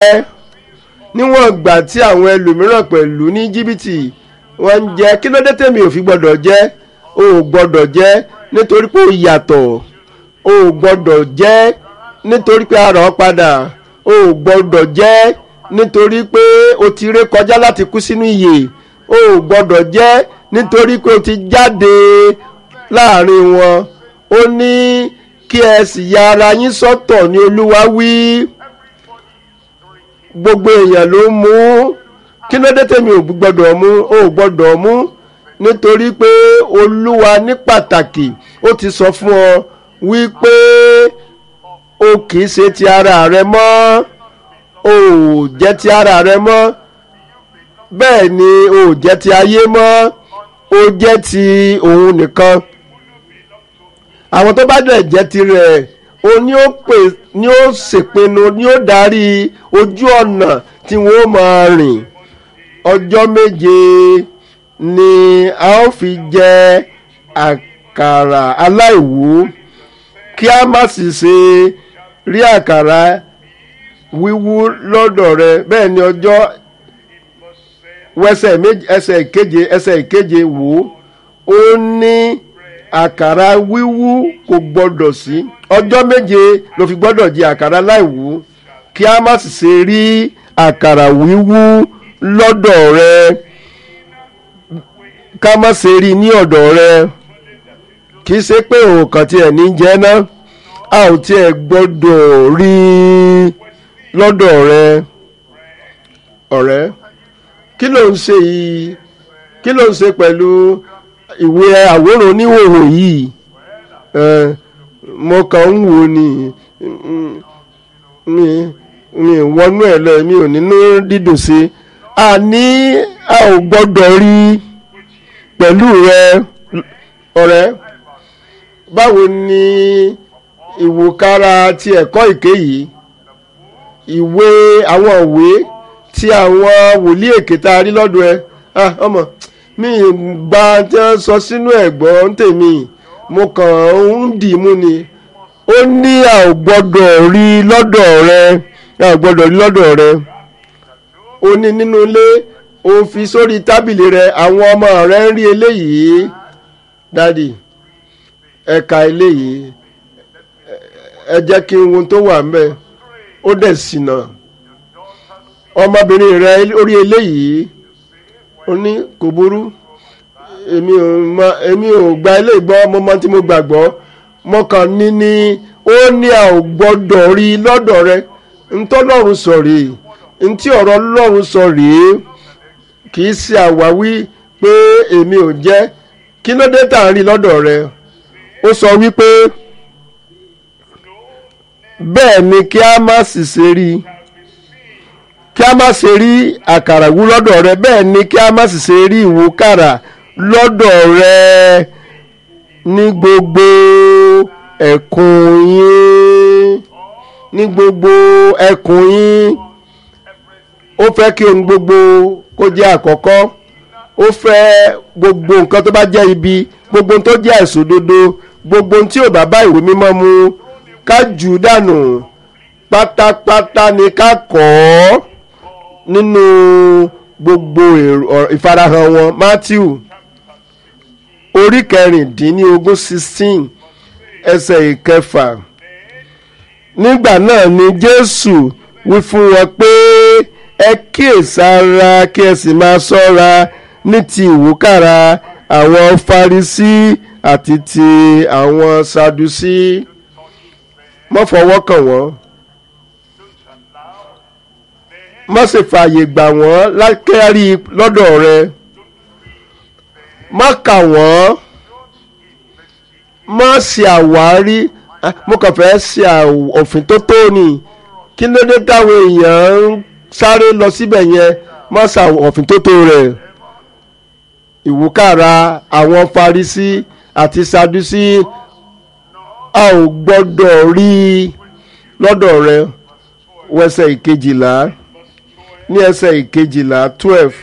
níwọ̀n ìgbà tí àwọn ẹlòmíràn pẹ̀lú ní jìbìtì wọ́n ń jẹ kí ló dé tèmi ò fi gbọ́dọ̀ jẹ o ò gbọ́dọ̀ jẹ nítorí pé o yàtọ̀ o ò gbọ́dọ̀ jẹ nítorí pé ara ọ padà o ò gbọ́dọ̀ jẹ nítorí pé o ti ré kọjá láti kú sínú ìyè o ò gbọ́dọ̀ jẹ nítorí pé o ti jáde láàrin wọn ó ní kí ẹ sì ya ara yín sọ́tọ̀ ní olúwa wí gbogbo èèyàn ló mú kí ló dé tèmi ò gbọ́dọ̀ mú ò gbọ́dọ̀ mú nítorí pé olúwa ní pàtàkì ó ti sọ fún ọ wípé o kì í ṣe ti ara rẹ mọ́ o ò jẹ́ ti ara rẹ mọ́ bẹ́ẹ̀ ni o ò jẹ́ ti ayé mọ́ o jẹ́ ti òun nìkan àwọn tó bá dẹ̀ jẹ́ tirẹ̀ o ní ó pè ní ó ṣèpinnu ní ó darí ojú ọ̀nà tí wọ́n máa rìn ọjọ́ méje ni a ó fi jẹ àkàrà aláìwú kí a má sì ṣe rí àkàrà wíwú lọ́dọ̀ rẹ bẹ́ẹ̀ ni ọjọ́ wẹsẹ̀ méje ẹsẹ̀ ìkeje ẹsẹ̀ ìkeje wò ó ní àkàrà wíwú kò gbọdọ̀ sí ọjọ́ méje ló fi gbọdọ̀ jẹ àkàrà láìwú kí a má sì ṣe rí àkàrà wíwú lọ́dọ̀ rẹ ká má ṣe rí ní ọ̀dọ̀ rẹ kì í ṣe pé òkàn tiẹ̀ ní jẹ́ ná a ò tiẹ̀ gbọdọ̀ rí lọ́dọ̀ rẹ ọ̀rẹ́ kí ló ń ṣe yìí kí ló ń ṣe pẹ̀lú ìwé àwòrán oníhòòhò yìí mo kàn ń wò ni mi mi wọnú ẹ lọ mi ò nínú dídùn sí a ní a ò gbọ́dọ̀ rí pẹ̀lú rẹ ọ̀rẹ́ báwo ni ìwòkára ti ẹ̀kọ́ ìké yìí ìwé àwọn ìwé tí àwọn wòlíì èké tá a rí lọ́dọ̀ ẹ ah ọmọ mi gba tí wọ́n sọ sínú ẹ̀gbọ́n tèmi mo kàn ń dì í mú ni ó ní a ò gbọ́dọ̀ rí lọ́dọ̀ rẹ a ò gbọ́dọ̀ rí lọ́dọ̀ rẹ ó ní nínú ilé ó fi sórí tábìlì rẹ àwọn ọmọ rẹ ń rí eléyìí dádì ẹ̀ka eléyìí ẹ jẹ́ kí n wo tó wà ń bẹ̀ ó dẹ̀ ṣìnà ọmọbìnrin rẹ orí eléyìí ó ní kò burú èmi ò mọ èmi ò gba ilé ìgbọ́ mo mọ tí mo gbàgbọ́ mo kàn ní ní ó ní a ò gbọ́dọ̀ rí lọ́dọ̀ rẹ ntọ́lọ́run sọ rèé ntí ọ̀rọ̀ Ọlọ́run sọ rèé kì í ṣe àwáwí pé èmi ò jẹ́ kí ló dé tà ń rí lọ́dọ̀ rẹ ó sọ wípé bẹ́ẹ̀ ni kí a má sì ṣe rí i kí a má ṣe rí àkàrà wú lọ́dọ̀ rẹ bẹ́ẹ̀ ni kí a má sì ṣe rí ìwúkàrà lọ́dọ̀ rẹ ní gbogbo ẹ̀kún yín ní gbogbo ẹ̀kún yín ó fẹ́ kí ohun gbogbo kó jẹ́ àkọ́kọ́ ó fẹ́ gbogbo nǹkan tó bá jẹ́ ibi gbogbo ohun tó jẹ́ àìṣòdodo gbogbo ohun tí ò bá bá ìwé mímọ́ mu ká jù ú dànù pátápátá ni ká kọ́ ọ́ nínú gbogbo ìfarahàn wọn Matthew orí kẹrìndínlógún sixteen ẹsẹ̀ ìkẹfà nígbà náà ni Jésù wí fún wọn pé ẹ kíyèsára kí ẹ sì máa ṣọ́ra ní ti ìwúkàrà àwọn Farisí àti ti àwọn Sadusí má fọwọ́ kàn wọ́n má ṣe fààyè gbà wọ́n lákẹ́rí lọ́dọ̀ rẹ má kà wọ́n má ṣe àwárí mo kàn fẹ́ ṣe òfin tó tó ni kí ló dé táwọn èèyàn ń sáré lọ síbẹ̀ yẹn má ṣe òfin tó tó rẹ̀ ìwúkàrà àwọn Farisí àti Sadusí a ò gbọ́dọ̀ rí lọ́dọ̀ rẹ wẹsẹ̀ ìkejìlá ní ẹsẹ̀ ìkejìlá twelve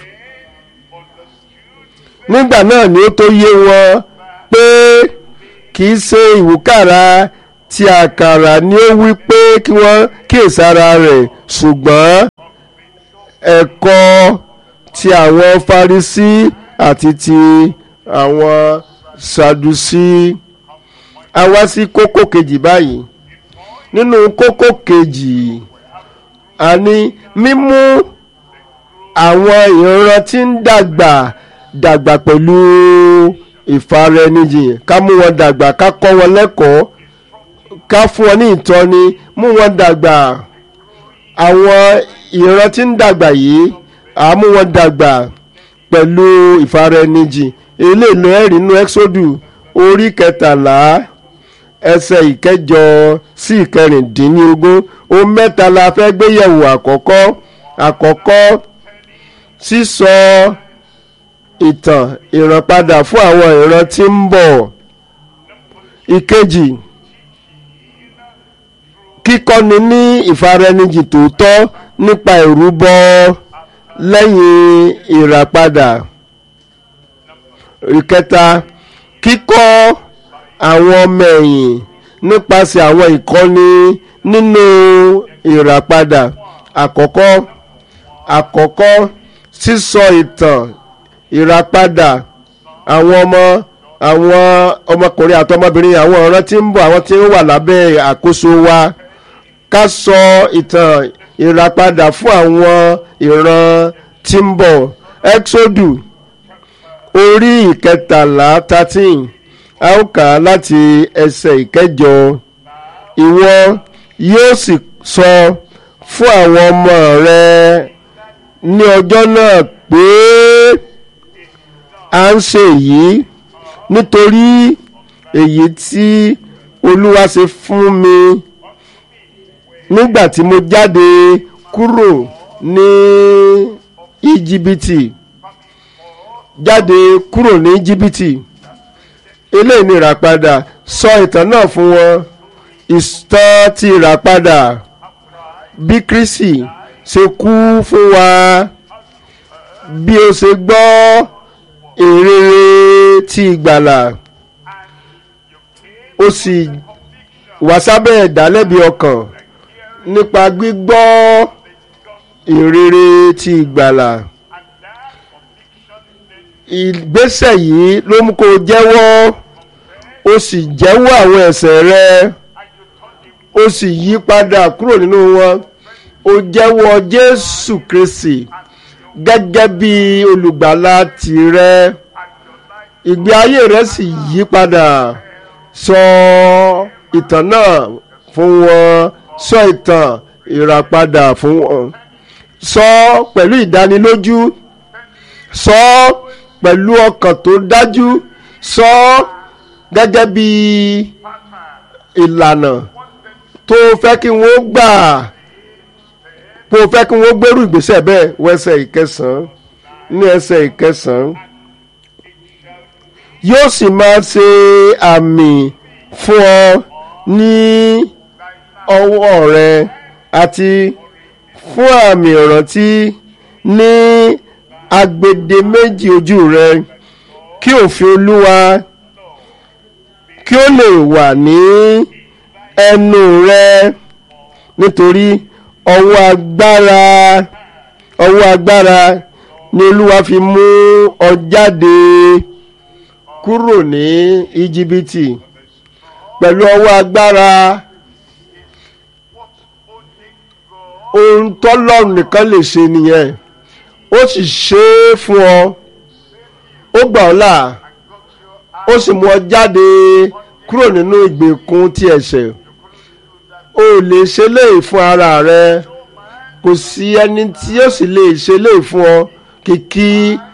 nígbà náà ni ó tó yé wọn pé kì í ṣe ìwúkàrà ti àkàrà ni ó wí pé kí wọ́n kíyèsára rẹ̀ ṣùgbọ́n ẹ̀kọ́ ti àwọn Farisí àti ti àwọn Sadusí a wá sí kókó kejì báyìí nínú kókó kejì a ní mímú àwọn ìran tí ń dàgbà dàgbà pẹ̀lú ìfaraẹnijìn ká mú wọn dàgbà ká kọ́ wọn lẹ́kọ̀ọ́ ká fún wọn ní ìtọ́ni mú wọn dàgbà àwọn ìran tí ń dàgbà yìí à mú wọn dàgbà pẹ̀lú ìfaraẹnijìn eléèlò ẹ̀rí inú ẹ́xódù orí kẹtàlá ẹsẹ̀ ìkẹjọ sí ìkẹrìndínlógún ohun mẹ́ta la fẹ́ gbéyẹ̀wò àkọ́kọ́ àkọ́kọ́ sísọ ìtàn ìrànpadà fún àwọn ìran tí ń bọ̀ ìkejì kíkọ́ni ní ìfaraẹnijìn tòótọ́ nípa ìrúbọ lẹ́yìn ìràpadà ìkẹta kíkọ́ àwọn ọmọ ẹ̀yìn nípasẹ̀ àwọn ìkọ́ni nínú ìràpadà àkọ́kọ́ àkọ́kọ́ sísọ ìtàn ìràpadà àwọn ọmọ àwọn ọmọkùnrin àti ọmọbìnrin àwọn ọ̀ràn tí ń bọ̀ àwọn tí ń wà lábẹ́ àkóso wa ká sọ ìtàn ìràpadà fún àwọn ìran tí ń bọ̀ exodu orí ìkẹtàlá thirteen a ó kà á láti ẹsẹ̀ ìkẹjọ ìwọ yóò sì sọ fún àwọn ọmọ rẹ ní ọjọ́ náà pé à ń ṣe èyí nítorí èyí tí olúwa ṣe fún mi nígbà tí mo jáde kúrò ní íjíbítì jáde kúrò ní íjíbítì eléyìí ni ìràpadà sọ ìtàn náà fún wọn ìtàn ti ìràpadà bí Kristi ṣe kú fún wa bí ó ṣe gbọ́ ìrere ti ìgbàlà ó sì wà sábẹ́ ìdálẹ́bi ọkàn nípa gbígbọ́ ìrere ti ìgbàlà ìgbésẹ̀ yìí ló mú kó jẹ́wọ́ ó sì jẹ́wọ́ àwọn ẹ̀ṣẹ̀ rẹ ó sì yí padà kúrò nínú wọn ó jẹ́wọ́ Jésù Kristi gẹ́gẹ́ bí olùgbàlà tìrẹ ìgbé ayé rẹ sì yí padà sọ ìtàn náà fún wọn sọ ìtàn ìràpadà fún wọn sọ pẹ̀lú ìdánilójú sọ pẹ̀lú ọkàn tó dájú sọ gẹ́gẹ́ bí ìlànà tó fẹ́ kí wọ́n gbà tó fẹ́ kí wọ́n gbèrú ìgbésẹ̀ bẹ́ẹ̀ wẹ́sẹ̀ ìkẹsàn-án ní ẹsẹ̀ ìkẹsàn-án yóò sì máa ṣe àmì fún ọ ní ọwọ́ rẹ àti fún àmì ìrántí ní agbede méjì ojú rẹ kí òfin olúwa kí ó lè wà ní ẹnu rẹ nítorí ọwọ́ agbára ọwọ́ agbára ni olúwa fi mú ọ jáde kúrò ní íjíbítì pẹ̀lú ọwọ́ agbára ohun tọ́lọ́run nìkan lè ṣe nìyẹn ó sì ṣe é fún ọ ó gbà ọ́ là ó sì mú ọ jáde kúrò nínú ìgbèkùn ti ẹ̀ṣẹ̀ o lè ṣe léyìí fún ara rẹ kò sí ẹni tí yóò sì lè ṣe léyìí fún ọ kìkì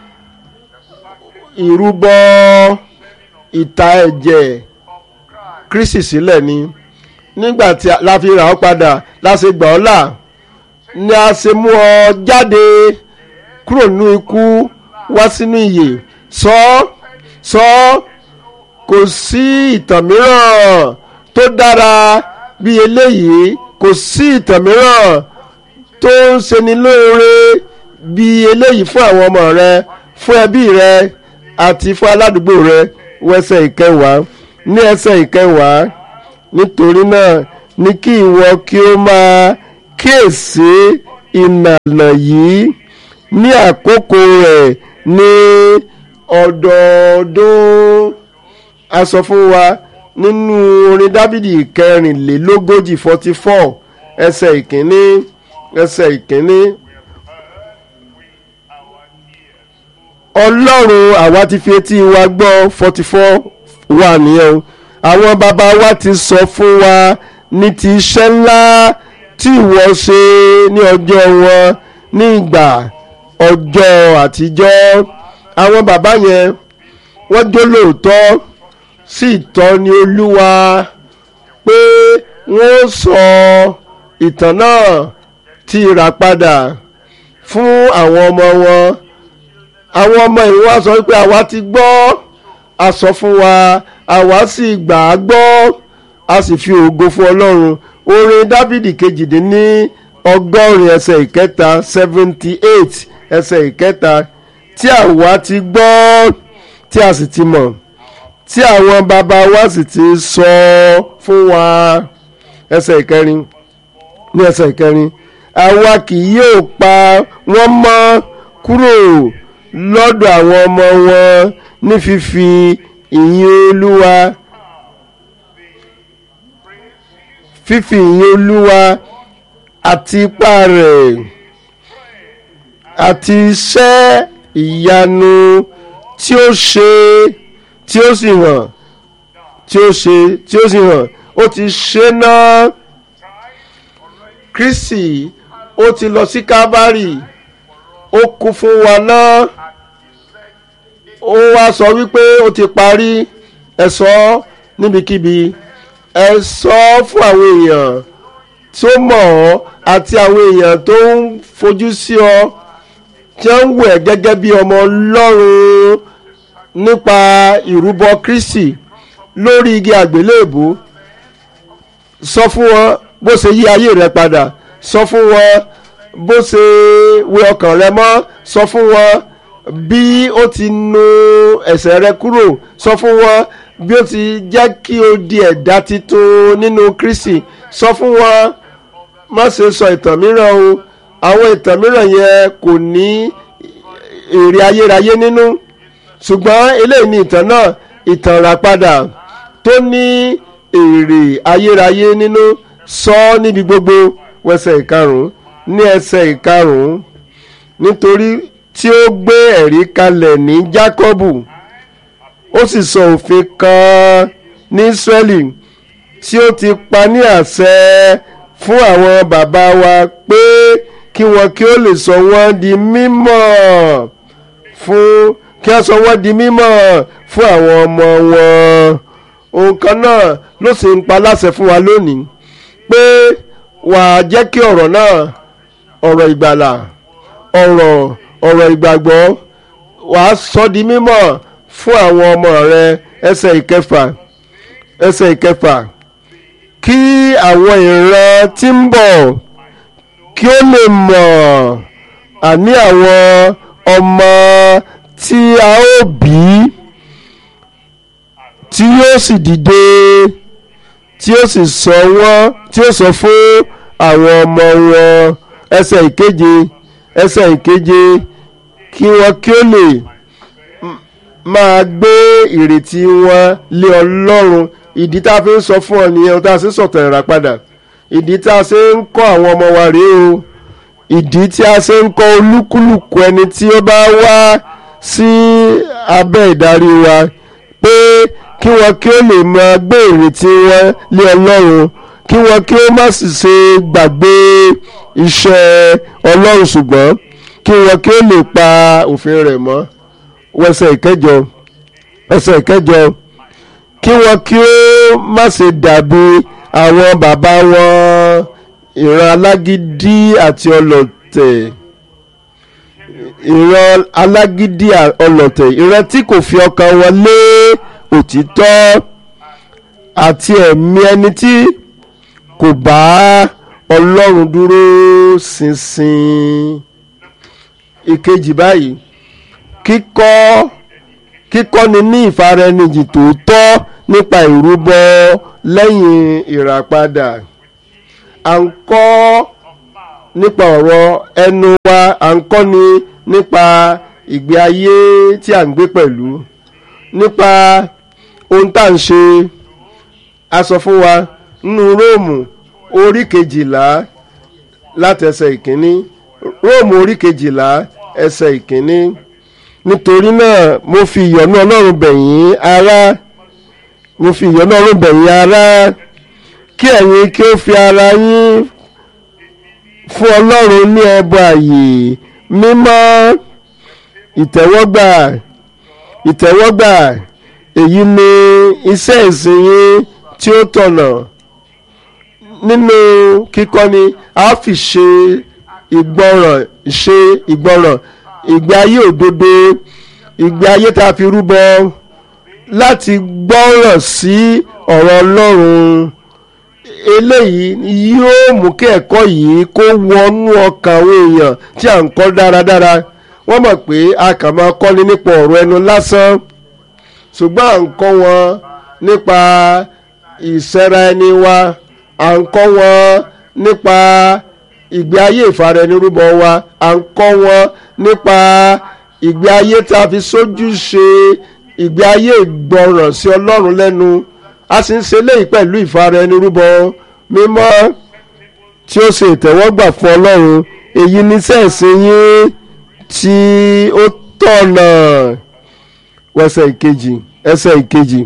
ìrúbọ ìta ẹ̀jẹ̀ Kristi sílẹ̀ ni nígbà tí la fi rà ọ́ padà la ṣe gbà ọ́ là ni a ṣe mú ọ jáde kúrò nínú ikú wá sínú ìyè sọ sọ kò sí ìtàn mìíràn tó dára bí eléyìí kò sí ìtàn mìíràn tó ń ṣeni lóore bí eléyìí fún àwọn ọmọ rẹ fún ẹbí rẹ àti fún aládùúgbò rẹ wẹsẹ̀ ìkẹwàá ní ẹsẹ̀ ìkẹwàá nítorí náà ní kí ìwọ kí ó máa kíyèsí ìlànà yìí ní àkókò rẹ̀ ní ọdọọdún a sọ fún wa nínú orin dábìdì kẹrìnlélógójì forty four ẹsẹ̀ ìkíní ẹsẹ̀ ìkíní ọlọ́run àwa ti fi etí wa gbọ́ forty four wà nìyẹn o àwọn bàbá wa ti sọ fún wa ní ti iṣẹ́ ńlá tí ìwọ ṣe ní ọjọ́ wọn ní ìgbà ọjọ́ àtijọ́ àwọn bàbá yẹn wọ́n jó lóòótọ́ sí ìtọ́ni olúwa pé wọ́n sọ ìtàn náà ti rà padà fún àwọn ọmọ wọn àwọn ọmọ ìwọ wá sọ pé àwa ti gbọ́ a sọ fún wa àwa sì gbà á gbọ́ a sì fi ògo fún ọlọ́run orin dábìdì kejìdínní ọgọ́rin ẹsẹ̀ ìkẹta seventy eight ẹsẹ̀ ìkẹta tí àwa ti gbọ́ tí a sì ti mọ̀ tí àwọn bàbá wa sì ti sọ fún wa ẹsẹ̀ ìkẹrin ní ẹsẹ̀ ìkẹrin àwa kì yóò pa wọ́n mọ́ kúrò lọ́dọ̀ àwọn ọmọ wọn ní fífi ìyìn olúwa fífi ìyìn olúwa àti ipá rẹ̀ àti iṣẹ́ ìyanu tí ó ṣe tí ó sì hàn tí ó ṣe tí ó sì hàn ó ti ṣe náà Kristi ó ti lọ sí Kábárì ó kú fún wa náà ó wá sọ wípé ó ti parí ẹ sọ níbikíbi ẹ sọ fún àwọn èèyàn tó mọ̀ ọ́ àti àwọn èèyàn tó ń fojú sí ọ tí wọ́n ń wẹ̀ gẹ́gẹ́ bí ọmọ Ọlọ́run nípa ìrúbọ Kristi lórí igi àgbélébù sọ fún wọn bó ṣe yí ayé rẹ padà sọ fún wọn bó ṣe wẹ ọkàn rẹ mọ́ sọ fún wọn bí ó ti nu ẹ̀ṣẹ̀ rẹ kúrò sọ fún wọn bí ó ti jẹ́ kí o di ẹ̀dá titun nínú Kristi sọ fún wọn má ṣe sọ ìtàn mìíràn o àwọn ìtàn mìíràn yẹn kò ní èrè ayérayé nínú ṣùgbọ́n eléyìí ni ìtàn náà ìtàn ràpadà tó ní èrè ayérayé nínú sọ níbi gbogbo wẹsẹ̀ ìkarùn-ún ní ẹsẹ̀ ìkarùn-ún nítorí tí ó gbé ẹ̀rí kalẹ̀ ní Jákọ́bù ó sì sọ òfin kan ní Ísírẹ́lì tí ó ti pa ní àṣẹ fún àwọn bàbá wa pé kí wọn kí ó lè sọ wọ́n di mímọ́ fún kí wọ́n sọ wọ́n di mímọ́ fún àwọn ọmọ wọn ohun kan náà ló sì ń pa láṣẹ fún wa lónìí pé wà á jẹ́ kí ọ̀rọ̀ náà ọ̀rọ̀ ìgbàlà ọ̀rọ̀ ọ̀rọ̀ ìgbàgbọ́ wà á sọ di mímọ́ fún àwọn ọmọ rẹ ẹsẹ̀ ìkẹfà ẹsẹ̀ ìkẹfà kí àwọn ìran tí ń bọ̀ kí ó lè mọ̀ àní àwọn ọmọ tí a ó bí tí yóò sì dìde tí ó sì sọ wọ́n tí ó sọ fún àwọn ọmọ wọn ẹsẹ̀ ìkeje ẹsẹ̀ ìkeje kí wọ́n kí ó lè máa gbé ìrètí wọn lé Ọlọ́run ìdí tá a fi ń sọ fún ọ nìyẹn tá a sì ń sọ̀tàn ìrà padà ìdí tá a ṣe ń kọ́ àwọn ọmọ wa rèé o ìdí tí a ṣe ń kọ́ olúkúlùkù ẹni tí ó bá wá sí abẹ́ ìdarí wa pé kí wọn kí ó lè máa gbé ìrètí wọn lé Ọlọ́run kí wọn kí ó má sì ṣe gbàgbé iṣẹ́ Ọlọ́run ṣùgbọ́n kí wọn kí ó lè pa òfin rẹ̀ mọ́ wẹsẹ̀ ìkẹjọ ẹsẹ̀ ìkẹjọ kí wọn kí ó má ṣe dàbí àwọn bàbá wọn ìran alágídí àti ọlọ̀tẹ̀ ìran alágídí ọlọ̀tẹ̀ ìran tí kò fi ọkàn wọn lé òtítọ́ àti ẹ̀mí ẹni tí kò bá ọlọ́run dúró ṣinṣin ìkejì báyìí kíkọ́ kíkọ́ni ní ìfaraẹnijì tòótọ́ nípa ìrúbọ lẹ́yìn ìràpadà à ń kọ́ nípa ọ̀rọ̀ ẹnu wa à ń kọ́ ni nípa ìgbé ayé tí à ń gbé pẹ̀lú nípa ohun tá à ń ṣe a sọ fún wa nínú róòmù orí kejìlá láti ẹsẹ̀ ìkíní róòmù orí kejìlá ẹsẹ̀ ìkíní nítorí náà mo fi ìyọ́nú ọlọ́run bẹ̀ yín ará mo fi ìyọ́nú ọlọ́run bẹ̀ yín ará kí ẹ̀yin kí ó fi ara yín fún ọlọ́run ní ẹbọ àyè mímọ́ ìtẹ́wọ́gbà ìtẹ́wọ́gbà èyí ni iṣẹ́ ìsìn yín tí ó tọ̀nà nínú kíkọ́ni a fi ṣe ìgbọràn ṣe ìgbọràn ìgbé ayé òdodo ìgbé ayé tá a fi rúbọ láti gbọ́ràn sí ọ̀rọ̀ ọlọ́run eléyìí yóò mú kí ẹ̀kọ́ yìí kó wọnú ọkàn àwọn èèyàn tí à ń kọ́ dáradára wọ́n mọ̀ pé a kàn máa kọ́ni nípa ọ̀rọ̀ ẹnu lásán ṣùgbọ́n à ń kọ́ wọn nípa ìṣẹ́ra ẹni wa à ń kọ́ wọn nípa ìgbé ayé ìfaraẹnirúbọ wa à ń kọ́ wọn nípa ìgbé ayé tá a fi sójú ṣe ìgbé ayé ìgbọràn sí ọlọ́run lẹ́nu a sì ń ṣe léyìí pẹ̀lú ìfaraẹnirúbọ mímọ́ tí ó ṣe ìtẹ́wọ́gbà fún ọlọ́run èyí ní sẹ́ẹ̀sì yín tí ó tọ̀nà ẹsẹ̀ ìkejì ẹsẹ̀ ìkejì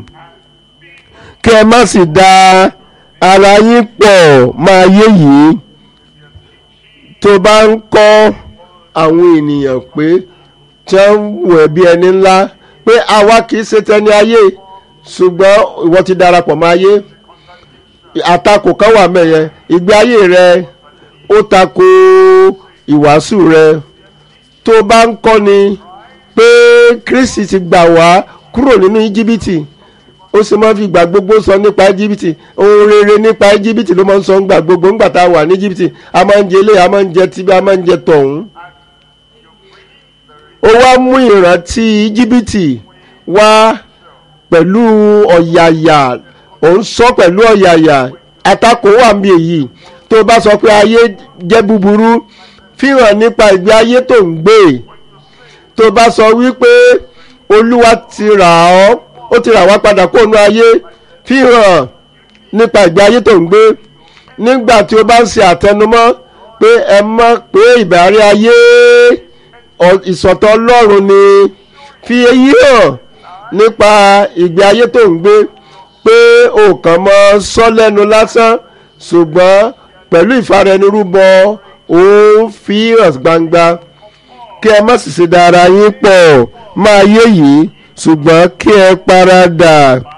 kí ẹ má sì da ara yín pọ̀ máa yé yìí tó bá ń kọ́ àwọn ènìyàn pé tí wọ́n wù ẹ́ bí ẹni ńlá pé àwa kì í ṣe tẹni ayé ṣùgbọ́n ìwọ ti darapọ̀ mọ́ ayé àtakò kan wà mẹ́yẹ ìgbé ayé rẹ ó tako ìwàásù rẹ tó bá ń kọ́ni pé Kristi ti gbà wá kúrò nínú íjíbítì ó sì máa ń fi ìgbà gbogbo sọ nípa íjíbítì ohun rere nípa íjíbítì ló máa ń sọ ńgbà gbogbo ńgbà tá a wà ní íjíbítì a máa ń jẹ ilé a máa ń jẹ tíbi a máa ń jẹ tọ̀hún. ó wá mú ìrántí íjíbítì wá pẹ̀lú ọ̀yàyà ò ń sọ pẹ̀lú ọ̀yàyà àtakò wà ń bí èyí tó bá sọ pé ayé jẹ́ búburú fihàn nípa ìgbé ayé tó ń gbé tó bá sọ wípé olúwa ti rà ọ́ ó ti rà wá padà kó nu ayé fihàn nípa ìgbé ayé tó ń gbé nígbà tí o bá ń ṣe àtẹnumọ́ pé ẹ mọ̀ pé ìbárí ayé ìsọ̀tọ̀ ọlọ́run ni fi èyí hàn nípa ìgbé ayé tó ń gbé pé o kàn mọ́ sọ lẹ́nu lásán ṣùgbọ́n pẹ̀lú ìfaraẹnirúbọ ó ń fi hàn gbangba kí ẹ má sì ṣe dára yín pọ̀ máa yé yìí ṣùgbọ́n kí ẹ paradà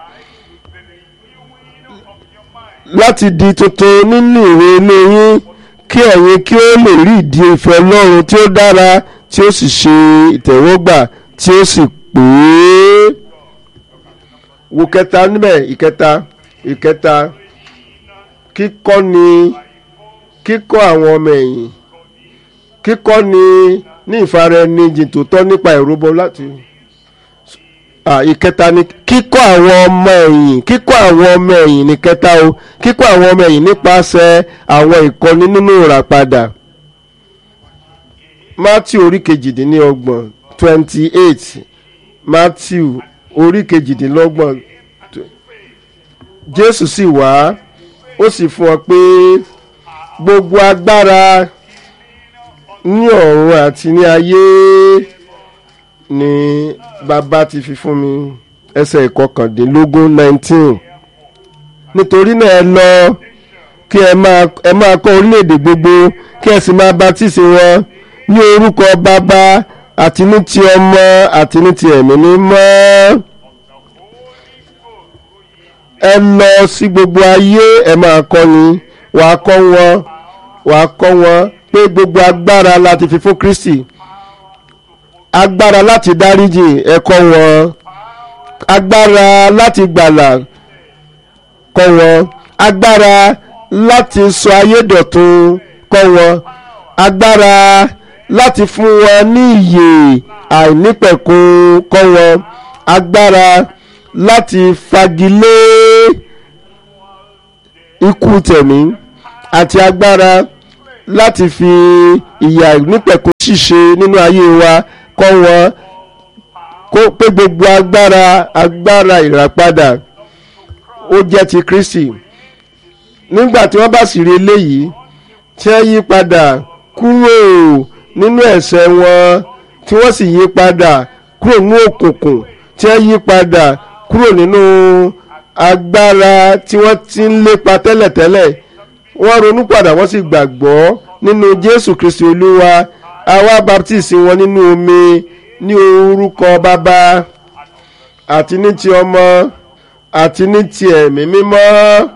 láti di tuntun nínú ìwé ilé yín kí ẹ̀yin kí ó lè rí ìdí ìfẹ́ Ọlọ́run tí ó dára tí ó sì ṣe ìtẹ̀wọ́gbà tí ó sì pé wo kẹta níbẹ̀ ìkẹta ìkẹta kíkọ́ ni kíkọ́ àwọn ọmọ ẹ̀yìn kíkọ́ ni ní ìfaraẹnijìn tó tọ́ nípa ìrúbọ láti ìkẹta ni kíkọ́ àwọn ọmọ ẹ̀yìn kíkọ́ àwọn ọmọ ẹ̀yìn ní kẹta o kíkọ́ àwọn ọmọ ẹ̀yìn nípasẹ̀ àwọn ìkọ́ni nínú ìràpadà Matthew orí kejìdínlọ́gbọ̀n twenty eight Matthew orí kejìdínlọ́gbọ̀n Jésù sì wá ó sì fún ọ pé gbogbo agbára ní ọ̀run àti ní ayé ni bàbá ti fi fún mi ẹsẹ̀ ìkọkàndínlógún nineteen nítorí náà ẹ lọ kí ẹ máa ẹ máa kọ́ orílẹ̀-èdè gbogbo kí ẹ sì máa baptisi wọn ní orúkọ bàbá àti ní ti ọmọ àti ní ti ẹ̀mí mímọ́ ẹ lọ sí gbogbo ayé ẹ máa kọ́ ni wàá kọ́ wọn wàá kọ́ wọn pé gbogbo agbára láti fi fún Kristi agbára láti dáríjì ẹ kọ́ wọn agbára láti gbàlà kọ́ wọn agbára láti sọ ayé dọ̀tun kọ́ wọn agbára láti fún wọn ní ìyè àìnípẹ̀kun kọ́ wọn agbára láti fagilé ikú tẹ̀mí àti agbára láti fi ìyà nípẹ̀kun ṣíṣe nínú ayé wa kọ́ wọn kó pé gbogbo agbára agbára ìràpadà ó jẹ́ ti Kristi nígbà tí wọ́n bá sì rí eléyìí tí wọ́n yí padà kúrò nínú ẹ̀ṣẹ̀ wọn tí wọ́n sì yí padà kúrò nínú òkùnkùn tí wọ́n yí padà kúrò nínú agbára tí wọ́n ti ń lépa tẹ́lẹ̀tẹ́lẹ̀ wọ́n ronú padà wọ́n sì gbàgbọ́ nínú Jésù Kristi Olúwa àwa baptisi wọn nínú omi ní orúkọ bàbá àti ní ti ọmọ àti ní ti ẹ̀mí mímọ́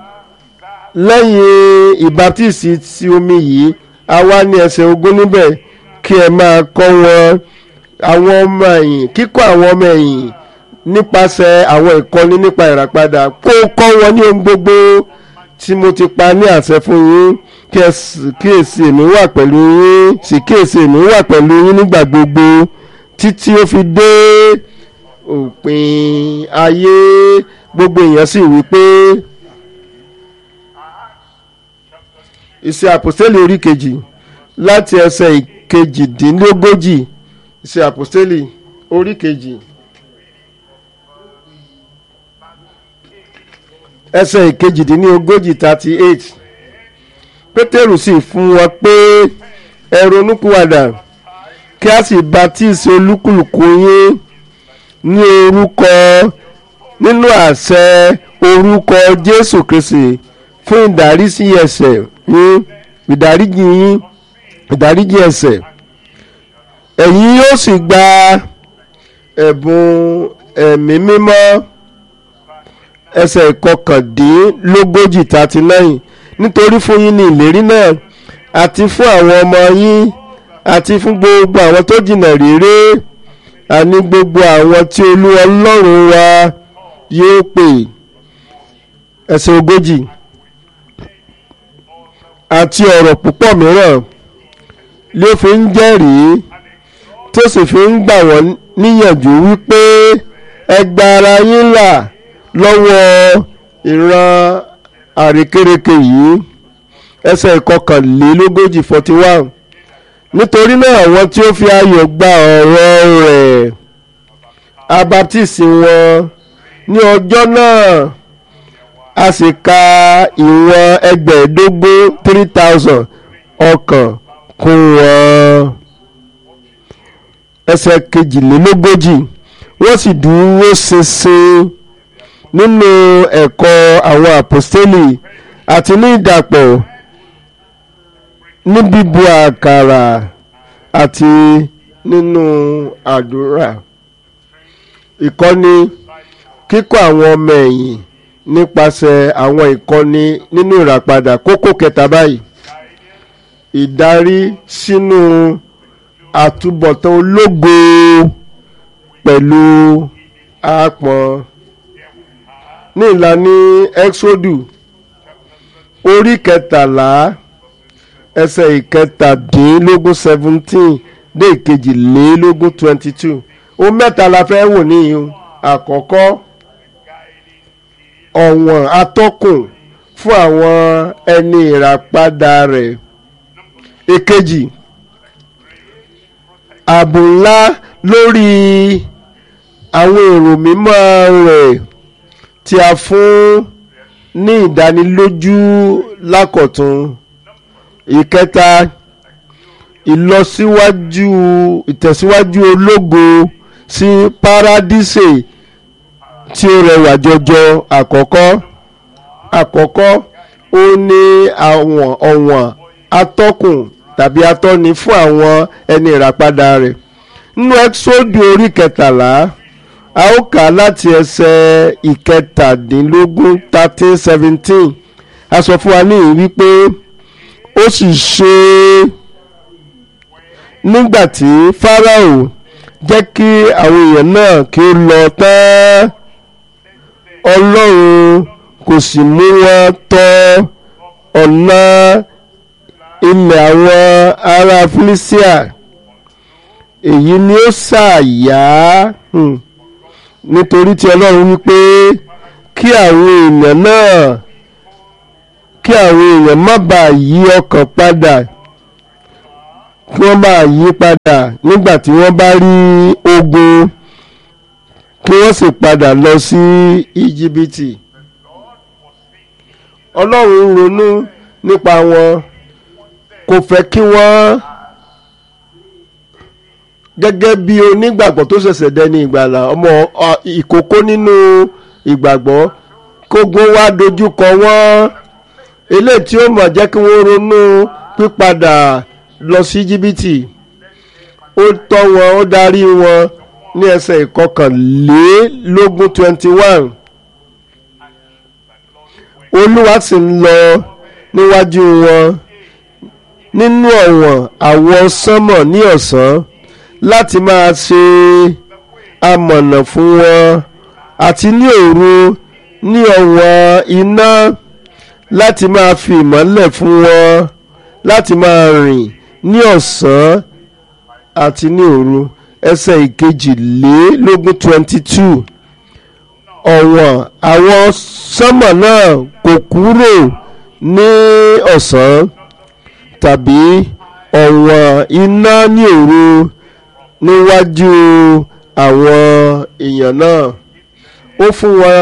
lẹ́yìn ìbátísì ti omi yìí a wá ní ẹsẹ̀ ogún níbẹ̀ kí ẹ máa kọ́ wọn àwọn ọmọ ẹ̀yìn kíkọ́ àwọn ọmọ ẹ̀yìn nípasẹ̀ àwọn ìkọ́ni nípa ìràpadà kó kọ́ wọn ní ohun gbogbo tí mo ti pa ní àṣẹ fún yín kíyèsí èmi wà pẹ̀lú yín sì kíyèsí èmi wà pẹ̀lú yín nígbà gbogbo títí ó fi dé òpin ayé gbogbo èèyàn sì wí pé iṣẹ́ àpòstélì orí kejì láti ẹsẹ̀ ìkejìdínlógójì iṣẹ́ àpòstélì orí kejì ẹsẹ̀ ìkejìdínlógójì thirty eight pétérù sì fún wọn pé ẹ ronúpìwàdà kí a sì baptisi olúkúlùkù yín ní orúkọ nínú àṣẹ orúkọ jésù kristi fún ìdárísí ẹ̀ṣẹ̀ yín ìdáríjì yín ìdáríjì ẹ̀ṣẹ̀ ẹ̀yin yóò sì gba ẹ̀bùn ẹ̀mí mímọ́ ẹsẹ̀ ìkọkàndínlógójì thirty nine nítorí fún yín ní ìlérí náà àti fún àwọn ọmọ yín àti fún gbogbo àwọn tó jìnnà réré àní gbogbo àwọn tí olúwa ọlọ́run wa yóò pè ẹsẹ̀ ogójì àti ọ̀rọ̀ púpọ̀ mìíràn ló fi ń jẹ́rìí tó sì fi ń gbà wọ́n níyànjú wípé ẹ gba ara yín là lọ́wọ́ ìran àrékérekè yìí ẹsẹ̀ ìkọkànlélógójì forty one nítorí náà àwọn tí ó fi ayọ̀ gba ọ̀rọ̀ rẹ̀ abaptisi wọn ní ọjọ́ náà a sì ka ìwọ̀n ẹgbẹ̀ẹ́dógún three thousand ọkàn kún wọn ẹsẹ̀ kejìlélógójì wọ́n sì dúró ṣinṣin nínú ẹ̀kọ́ àwọn àpọ́stélì àti ní ìdàpọ̀ ní bíbu àkàrà àti nínú àdúrà ìkọ́ni kíkọ́ àwọn ọmọ ẹ̀yìn nípasẹ̀ àwọn ìkọ́ni nínú ìràpadà kókó kẹta báyìí ìdarí sínú àtúbọ̀tán ológo pẹ̀lú àápọn ní ìlànà exodu orí kẹtàlá ẹsẹ̀ ìkẹtàdínlógún seventeen dé ìkejìlélógún twenty two ohun mẹ́ta la fẹ́ wò níyìn àkọ́kọ́ ọ̀wọ̀n atọ́kùn fún àwọn ẹni ìràpadà rẹ̀ èkejì ààbò ńlá lórí àwọn èrò mímọ́ rẹ̀ tí a fún ní ìdánilójú lákọ̀tún ìkẹta ìlọsíwájú ìtẹ̀síwájú ológo sí paradíṣe tí ó rẹwà jọjọ àkọ́kọ́ àkọ́kọ́ ó ní àwọn ọ̀wọ̀n atọ́kùn tàbí atọ́ni fún àwọn ẹni ìràpadà rẹ̀ nínú ẹ́sọ́dù orí kẹtàlá a ó kà á láti ẹsẹ̀ ìkẹtàdínlógún thirteen seventeen a sọ fún wa níyìn wípé ó sì ṣe nígbà tí Fáráò jẹ́ kí àwọn èèyàn náà kí ó lọ tán Ọlọ́run kò sì mú wọn tọ̀ ọ̀nà ilẹ̀ àwọn ará Fílísíà èyí ni ó ṣàyà nítorí tí Ọlọ́run wípé kí àwọn èèyàn náà kí àwọn èèyàn má bàa yí ọkàn padà kí wọ́n bá yí padà nígbà tí wọ́n bá rí ogun kí wọ́n sì padà lọ sí íjíbítì ọlọ́run ronú nípa wọn kò fẹ́ kí wọ́n gẹ́gẹ́ bí onígbàgbọ́ tó ṣẹ̀ṣẹ̀ dẹni ìgbàlà ọmọ ìkókó nínú ìgbàgbọ́ kógun wá dojúkọ wọ́n eléyìí tí ó mọ̀ jẹ́ kí wọ́n ronú pípadà lọ sí jìbìtì ó tọ́ wọn ó darí wọn ní ẹsẹ̀ ìkọkànlélógún twenty one olúwa sì ń lọ níwájú wọn nínú ọ̀wọ̀n àwọ̀ sánmọ̀ ní ọ̀sán láti máa ṣe amọ̀nà fún wọn àti ní òru ní ọ̀wọ̀n iná láti máa fi ìmọ́lẹ̀ fún wọn láti máa rìn ní ọ̀sán àti ní òru ẹsẹ̀ ìkejìlélógún twenty two ọ̀wọ̀n àwọn sánmọ̀ náà kò kúrò ní ọ̀sán tàbí ọ̀wọ̀n iná ní òru níwájú àwọn èèyàn náà ó fún wọn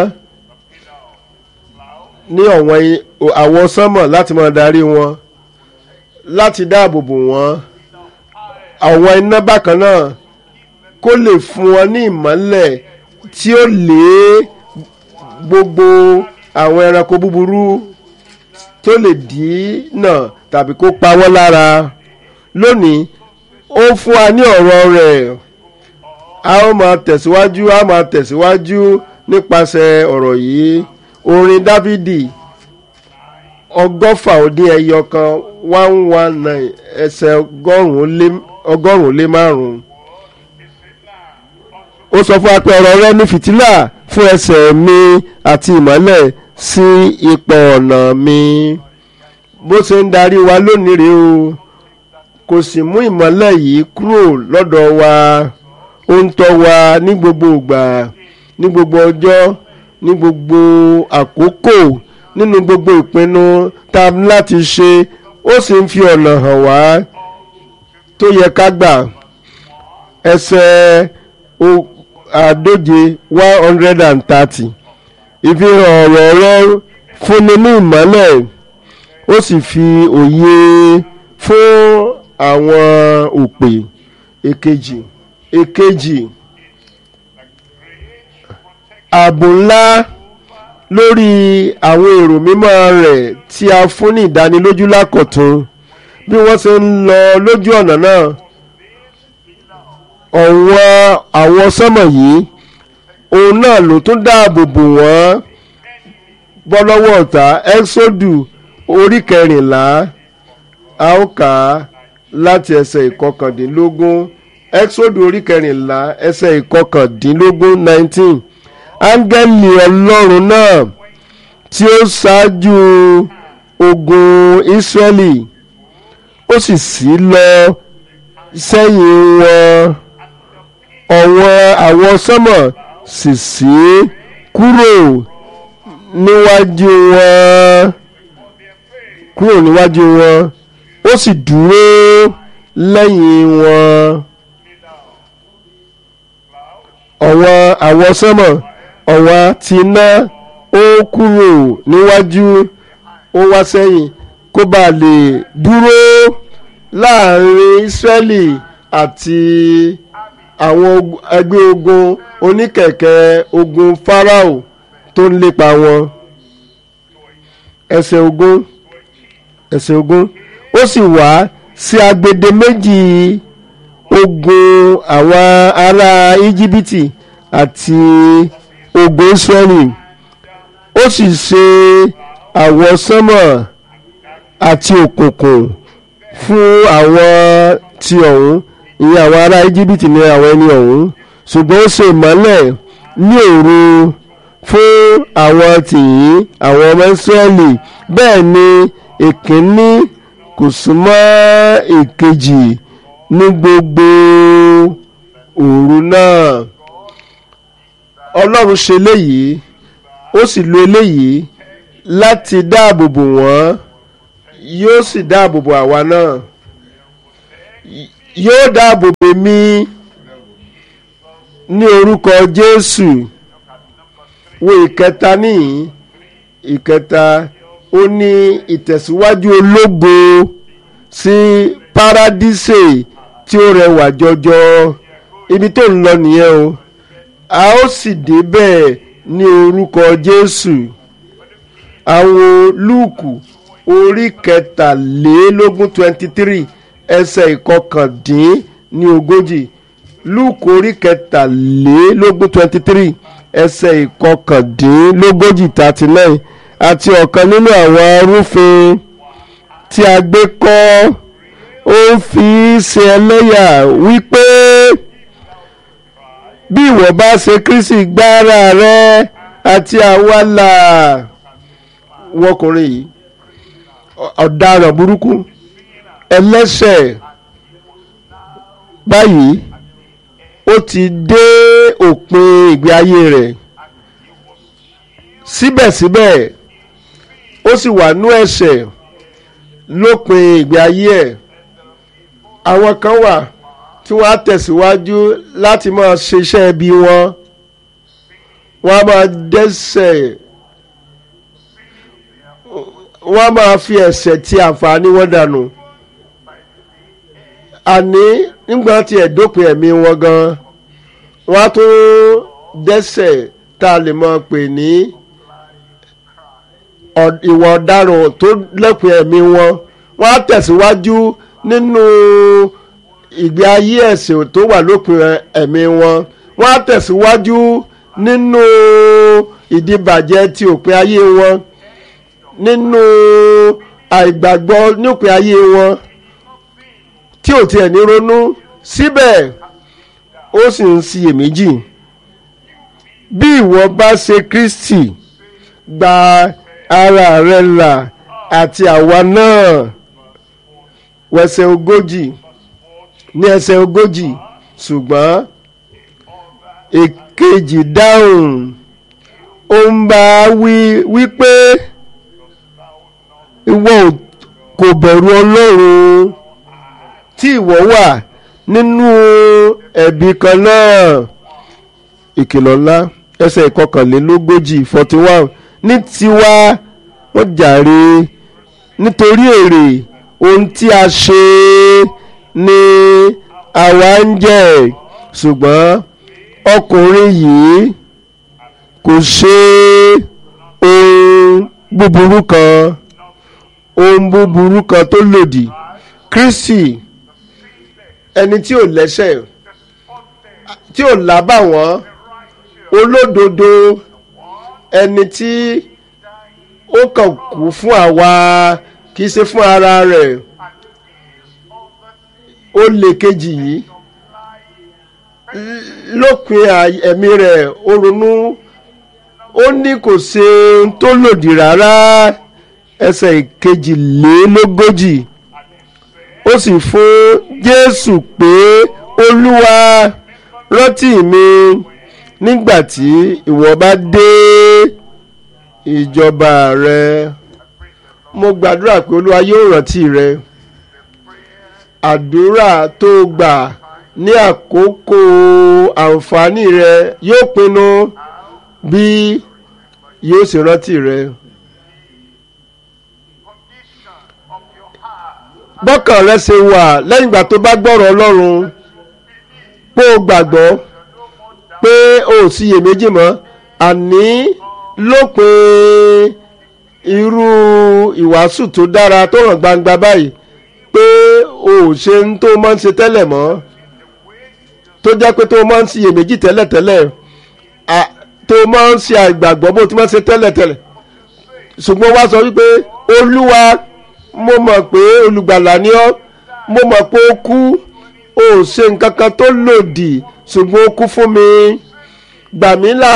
ní ọ̀wọ̀n àwọn sánmọ̀ láti máa darí wọn láti dáàbò bò wọ́n àwọn iná bákan náà kó lè fún wọn ní ìmọ́lẹ̀ tí ó lé gbogbo àwọn ẹranko búburú tó lè dínà tàbí kó pa wọ́n lára lónìí ó fún wa ní ọ̀rọ̀ rẹ̀ a ó máa tẹ̀síwájú a máa tẹ̀síwájú nípasẹ̀ ọ̀rọ̀ yìí orin dávidi ọgọ́fà ó dín ẹyọ kan one one nine ẹsẹ̀ ọgọ́rùn-ún lé márùn-ún ó sọ fún wa pé ọ̀rọ̀ rẹ ní fìtílà fún ẹsẹ̀ mi àti ìmọ́lẹ̀ sí ipò ọ̀nà mi bó ṣe ń darí wa lónìí rèé o kò sì mú ìmọ́lẹ̀ yìí kúrò lọ́dọ̀ wa ó ń tọ́ wa ní gbogbo ìgbà ní gbogbo ọjọ́ ní gbogbo àkókò nínú gbogbo ìpinnu tá a ní láti ṣe ó sì ń fi ọ̀nà hàn wá tó yẹ ká gbà ẹsẹ̀ àádóje one hundred and thirty ìfihàn ọ̀rọ̀ rẹ fúnni ní ìmọ́lẹ̀ ó sì fi òye fún àwọn òpè èkejì èkejì ààbò ńlá lórí àwọn èrò mímọ́ rẹ̀ tí a fún ní ìdánilójú lákọ̀tún bí wọ́n ṣe ń lọ lójú ọ̀nà náà ọ̀wọ́n àwọn sọ́mọ̀ yìí òun náà ló tún dáàbò bò wọ́n bọ́ lọ́wọ́ ọ̀tá ẹ́sọ́dù orí kẹrìnlá a ó kà á láti ẹsẹ̀ ìkọkàndínlógún ẹ́sọ́dù orí kẹrìnlá ẹsẹ̀ ìkọkàndínlógún nineteen áńgẹ́lì ọlọ́run náà tí ó ṣáájú ogun ìsírẹ́lì ó sì ṣí lọ sẹ́yìn wọn ọ̀wọ́n àwọn sánmọ̀ sì ṣí kúrò níwájú wọn kúrò níwájú wọn ó sì dúró lẹ́yìn wọn ọ̀wọ́n àwọn sánmọ̀ ọ̀wọ́n ti iná ó kúrò níwájú ó wá sẹ́yìn kó bá lè dúró láàrin Ísírẹ́lì àti àwọn ẹgbẹ́ ogun oníkẹ̀kẹ́ ogun Fáráò tó ń lépa wọn ẹsẹ̀ ogún ẹsẹ̀ ogún ó sì wá sí agbede méjì ogun àwọn ará íjíbítì àti ogun Ísírẹ́lì ó sì ṣe àwọsánmọ̀ àti òkùnkùn fún àwọn tí ọ̀hún ìyẹn àwọn ará íjíbítì ní àwọn ẹni ọ̀hún ṣùgbọ́n ó ṣe ìmọ́lẹ̀ ní òru fún àwọn tìyín àwọn ọmọ Ísírẹ́lì bẹ́ẹ̀ ni èkínní kò súnmọ́ èkejì ní gbogbo òru náà ọlọ́run ṣe léyìí ó sì lo eléyìí láti dáàbò bò wọ́n yóò sì dáàbò bò àwa náà yóò dáàbò bò mí ní orúkọ Jésù wo ìkẹta níyìn ìkẹta ó ní ìtẹ̀síwájú ológo sí paradíṣe tí ó rẹwà jọjọ ibi tó ń lọ nìyẹn o a ó sì débẹ̀ ní orúkọ Jésù àwọn Lúùkù orí kẹtàlélógún twenty three ẹsẹ̀ ìkọkàndín ní ogójì Lúùkù orí kẹtàlélógún twenty three ẹsẹ̀ ìkọkàndínlógójì thirty nine àti ọ̀kan nínú àwọn arúfin tí a gbé kọ́ ó ń fi ṣe ẹlẹ́yà wípé bí ìwọ bá ṣe Kristi gbára rẹ àti àwa là wọkùnrin yìí ọ̀daràn burúkú ẹlẹ́ṣẹ̀ báyìí ó ti dé òpin ìgbé ayé rẹ̀ síbẹ̀síbẹ̀ ó sì wà nú ẹ̀ṣẹ̀ lópin ìgbé ayé ẹ̀ àwọn kan wà tí wọ́n á tẹ̀síwájú láti máa ṣiṣẹ́ bí wọn wọ́n á máa dẹ́ṣẹ̀ wọ́n á máa fi ẹ̀ṣẹ̀ ti àǹfààní wọn dànù àní nígbà tí ẹ̀ dópin ẹ̀mí wọn gan wọ́n á tún dẹ́ṣẹ̀ tá a lè máa pè ní ìwà ọ̀daràn tó lẹ́pin ẹ̀mí wọn wọ́n á tẹ̀síwájú nínú ìgbé ayé ẹ̀sìn tó wà lópin ẹ̀mí wọn wọ́n á tẹ̀síwájú nínú ìdíbàjẹ́ ti òpin ayé wọn nínú àìgbàgbọ́ nípìn ayé wọn tí ò tiẹ̀ ní ronú síbẹ̀ ó sì ń ṣiyèméjì bí ìwọ bá ṣe Kristi gba ara rẹ là àti àwa náà wẹsẹ̀ ogójì ní ẹsẹ̀ ogójì ṣùgbọ́n èkejì dáhùn ó ń bá wí wípé ìwọ kò bẹ̀rù Ọlọ́run tí ìwọ wà nínú ẹ̀bi kan náà ìkìlọ̀ ńlá ẹsẹ̀ ìkọkànlélógójì forty one ní tiwa wọ́n jàre nítorí èrè ohun tí a ṣe ni àwa ń jẹ ṣùgbọ́n ọkùnrin yìí kò ṣe ohun búburú kan ohun búburú kan tó lòdì Kristi ẹni tí ò lẹ́ṣẹ̀ tí ò lábàwọ́n olódodo ẹni tí ó kàn kú fún àwa kì í ṣe fún ara rẹ̀ ó lè kejì yìí lópin ẹ̀mí rẹ̀ ó ronú ó ní kò ṣe ohun tó lòdì rárá ẹsẹ̀ ìkejìlélógójì ó sì fún Jésù pé Olúwa rántí mi nígbà tí ìwọ bá dé ìjọba rẹ mo gbàdúrà pé Olúwa yóò rántí rẹ àdúrà tó gbà ní àkókò àǹfààní rẹ yóò pinnu bí yóò sì rántí rẹ. bọ́kàn rẹ ṣe wà lẹ́yìn ìgbà tó bá gbọ́rọ̀ Ọlọ́run pé o gbàgbọ́ pé o ò síyèméjì mọ́ àní lópin irú ìwàásù tó dára tó hàn gbangba báyìí pé o ò ṣe ń tó máa ń ṣe tẹ́lẹ̀ mọ́ tó jẹ́ pé tó máa ń síyèméjì tẹ́lẹ̀tẹ́lẹ̀ tó máa ń ṣe àìgbàgbọ́ bó ti máa ń ṣe tẹ́lẹ̀tẹ́lẹ̀ ṣùgbọ́n wá sọ wípé Olúwa mo mọ̀ pé olùgbàlà ni ọ́ mo mọ̀ pé ó kú ó ṣe nǹkan kan tó lòdì ṣùgbọ́n ó kú fún mi gbà mí là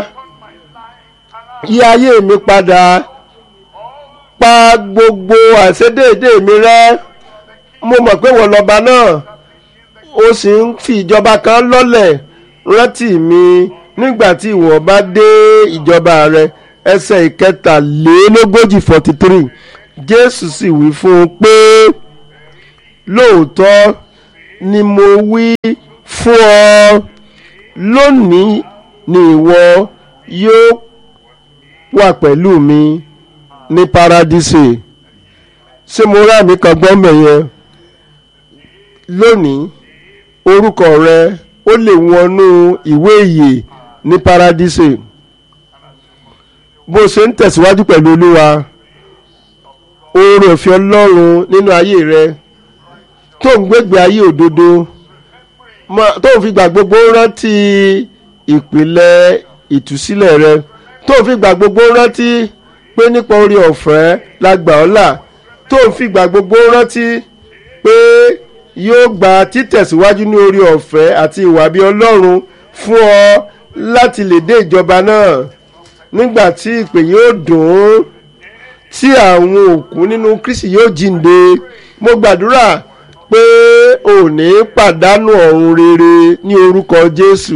yí ayé mi padà pa gbogbo àìṣedéédé mi rẹ́ mo mọ̀ pé wọ́n lọ́ba náà ó sì ń fi ìjọba kan lọ́lẹ̀ rántí mi nígbà tí ìwọ bá dé ìjọba rẹ ẹsẹ̀ ìkẹtàlélógójì forty three jésù sì wí fún un pé lóòótọ́ ni mo wí fún ọ lónìí ni ìwọ yóò wà pẹ̀lú mi ní paradíṣe ṣé mo rà mí kan gbọ́n mẹ́yẹn lónìí orúkọ rẹ ó lè wọnú ìwé ìyè ní paradíṣe bó ṣe ń tẹ̀síwájú pẹ̀lú olúwa oore òfin ọlọ́run nínú ayé rẹ tó ń gbégbé ayé òdodo tó ń fi gbà gbogbo rántí ìpìlẹ̀ ìtúsílẹ̀ rẹ tó ń fi gbà gbogbo rántí pé nípa orí ọ̀fẹ́ la gbà ọ́ là tó ń fi gbà gbogbo rántí pé yóò gba títẹ̀síwájú ní orí ọ̀fẹ́ àti ìwà bí ọlọ́run fún ọ láti lè dé ìjọba náà nígbà tí ìpè yóò dùn ún tí àwọn òkú nínú Kristi yóò jíǹde mo gbàdúrà pé ò ní pàdánù ọ̀run rere ní orúkọ Jésù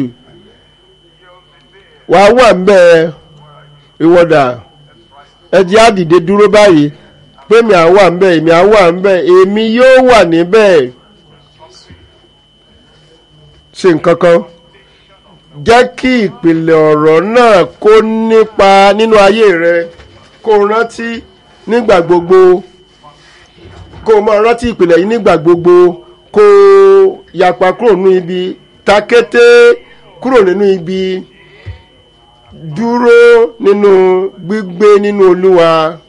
wàá wà ńbẹ̀ ìwọ́dà ẹ jẹ́ á dìde dúró báyìí pé mi à wà ńbẹ̀ èmi à wà ńbẹ̀ èmi yóò wà níbẹ̀ ṣe nǹkan kan jẹ́ kí ìpìlẹ̀ ọ̀rọ̀ náà kó nípa nínú ayé rẹ kó rántí nígbà gbogbo kó máa rántí ìpìlẹ̀ yìí nígbà gbogbo kó yapa kúrò nínú ibi takété kúrò nínú ibi dúró nínú gbígbé nínú Olúwa